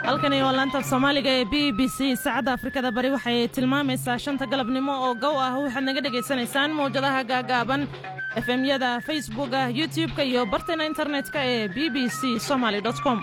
halkani waa laanta af soomaaliga ee b b c saacadda afrikada bari waxay tilmaamaysaa shanta galabnimo oo gow ah waxaad naga dhegaysanaysaan mawjadaha gaagaaban efemyada facebooka youtub-ka iyo bartayna internet-ka ee b b c somaly com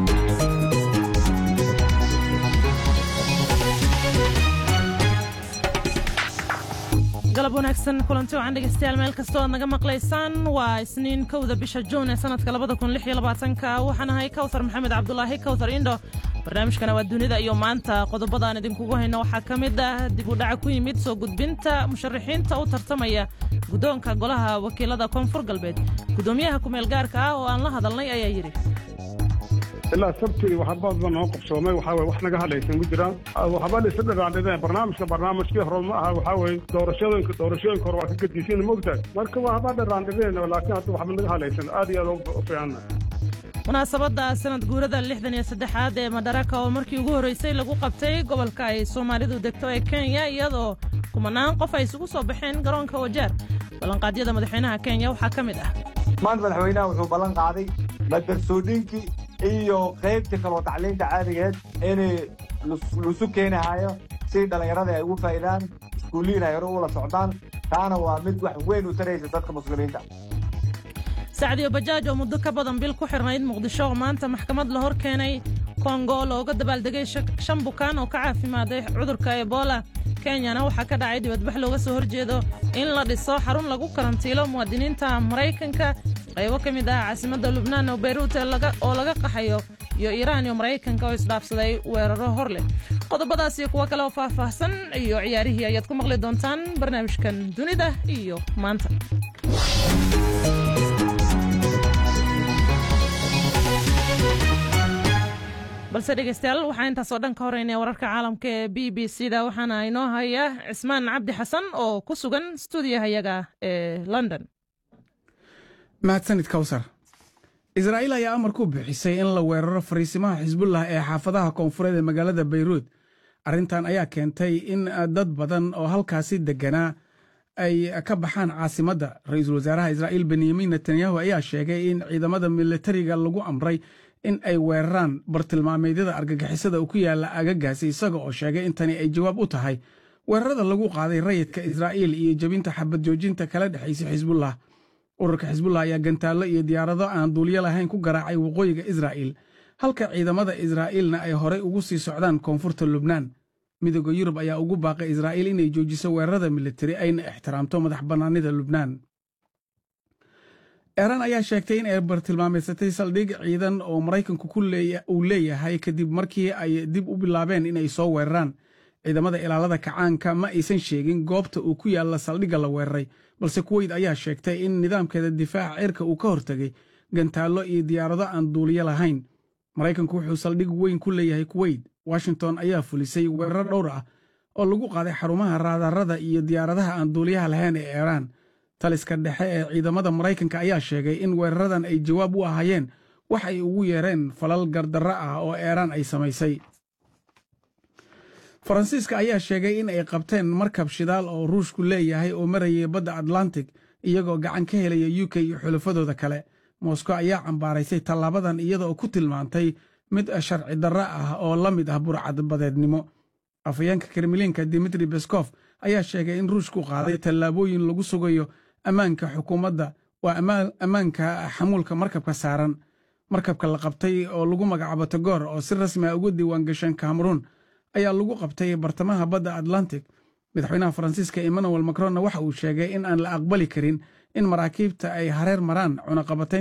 galab wanaagsan kulanti wacan dhegeystayaal meel kastoo aad naga maqlaysaan waa isniin kowda bisha juun ee sanadka labada kun lix iyo labaatanka waxaan ahay kawthar maxamed cabdulaahi kawthar indho barnaamijkana waa dunida iyo maanta qodobadaan idinkugu hayno waxaa ka mid ah dib u dhaca ku yimid soo gudbinta musharaxiinta u tartamaya guddoonka golaha wakiilada koonfur galbeed guddoomiyaha kumeel gaarka ah oo aan la hadalnay ayaa yidhi ilaa sabti waxba badan noo qabsoomay waxaa weye wax naga hadlaysan ku jiraan waxba laysa dhagaandhideen barnaamijka barnaamijkii hore ma aha waxaa weye doorashooyinka doorashooyinka hore waa ka gedisin mogtahay marka waxba dhagaandhideen laakiin hadda waxba naga hadlaysan aad iyo aad u fiicanna munaasabadda sanad guurada lixdan iyo saddexaad ee madaraka oo markii ugu horreysay lagu qabtay gobolka ay soomaalidu degto ee kenya iyadoo kumanaan qof ay isugu soo baxeen garoonka wajaar ballanqaadyada madaxweynaha kenya waxaa ka mid ah maanta madaxweynaha wuxuu ballan qaaday madarsoodhinkii iyo qaybtii kaloo tacliinta caadigeed inay lusu keenahayo si dhallinyarada ay ugu faa'idaan iskuulliin ay hore ula socdaan taana waa mid wax weyn u taraysa dadka muslimiinta sacdiyo bajaaj oo muddo ka badan bil ku xirnayd muqdisho oo maanta maxkamad la hor keenay kongo looga dabaaldegay shan bukaan oo ka caafimaaday cudurka ebola kenyana waxaa ka dhacay dibadbax looga soo horjeedo in la dhiso xarun lagu karantiilo muwaadiniinta maraykanka qaybo ka mid ah caasimadda lubnaan oo beyruut oo laga qaxayo iyo iiraan iyo maraykanka oo isdhaafsaday weeraro hor leh qodobadaas iyo kuwo kale oo faahfaahsan iyo ciyaarihii ayaad ku maqli doontaan barnaamijkan dunida iyo maanta balse dhegeystayaal waxaa intaasoo dhan ka horeynaya wararka caalamka ee b b c da waxaana inoo haya cismaan cabdi xasan oo ku sugan stuudiyahayaga ee london mahadsanid kawsar israa'iil ayaa amar ku bixisay in la weeraro fariisimaha xisbullah ee xaafadaha koonfureed ee magaalada bayruud arrintan ayaa keentay in dad badan oo halkaasi degganaa ay ka baxaan caasimadda ra-iisul wasaaraha israa'iil benyamin netanyahu ayaa sheegay in ciidamada militariga lagu amray in ay weeraraan bartilmaameedyada argagixisada ku yaalla agagaasi isaga oo sheegay in tani ay jawaab u tahay weerarada lagu qaaday rayidka israa'iil iyo jebinta xabad joojinta kala dhexaysa xisbullah ururka xisbullah ayaa gantaallo iyo diyaarado aan duulyo lahayn ku garaacay waqooyiga israa'iil halka ciidamada israa'iilna ay horey ugu sii socdaan koonfurta lubnaan midooda yurub ayaa ugu baaqay israa'iil inay joojiso weerarada militari ayna ixtiraamto madax bannaanida lubnaan eeraan ayaa sheegtay in ay bartilmaameysatay saldhig ciidan oo maraykanku uu leeyahay kadib markii ay dib u bilaabeen inay soo weeraraan ciidamada ilaalada kacaanka ma aysan sheegin goobta uu ku yaalla saldhigga la weeraray balse kuweyd ayaa sheegtay in nidaamkeeda difaaca cirka uu ka hortegay gantaallo iyo diyaarado aan duuliyo lahayn maraykanku wuxuu saldhig weyn ku leeyahay kuweyt washington ayaa fulisay weerar dhowr ah oo lagu qaaday xarumaha raadarada iyo diyaaradaha aan duuliyaha lahayn ee eeraan taliska dhexe ee ciidamada maraykanka ayaa sheegay in weeraradan ay jawaab u ahaayeen wax ay ugu yeereen falal gardarro ah oo eeraan ay samaysay faransiiska ayaa sheegay in ay qabteen markab shidaal oo ruushku leeyahay oo marayay badda atlantic iyagoo gacan ka helaya u k iyo xulafadooda kale moskow ayaa cambaaraysay tallaabadan iyadaoo ku tilmaantay mid sharci darro ah oo la mid ah burcadbadeednimo afhayeenka kremliinka dimitri beskof ayaa sheegay in ruushku qaaday tallaabooyin lagu sugayo ammaanka xukuumadda waa ammaanka xamuulka markabka saaran markabka la qabtay oo lagu magacaabo tagoor oo si rasmi ah ugu diiwaan gashan kameruun ayaa lagu qabtay bartamaha badda atlantic madaxweynaha faransiiska emmanuel macronna waxa uu sheegay in aan la aqbali karin in maraakiibta ay hareer maraan cunaqabatayn